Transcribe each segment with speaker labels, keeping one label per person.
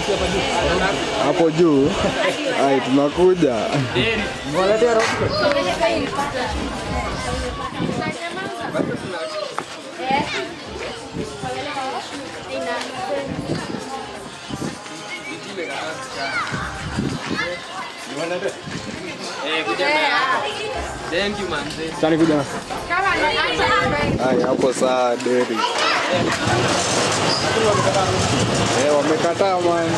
Speaker 1: hapo juu. Ai, tunakuja.
Speaker 2: Thank you manze.
Speaker 1: Chani kuja. Ai, hapo saa deri. Eh, wamekataa man.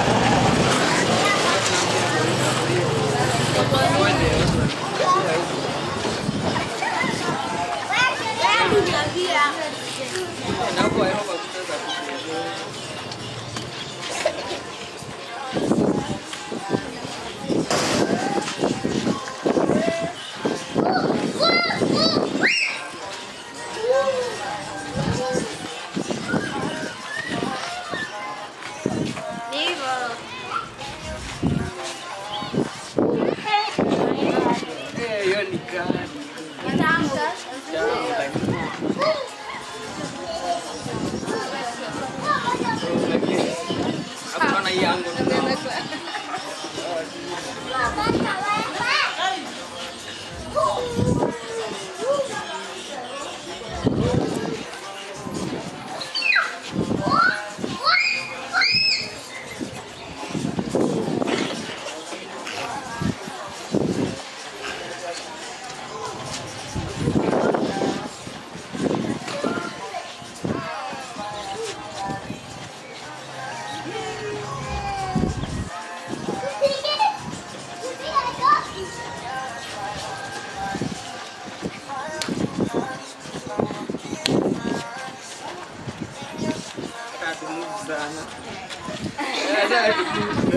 Speaker 2: Eh, hiyo ni kali. Hapo na hii yangu. Katu move sana. Eh,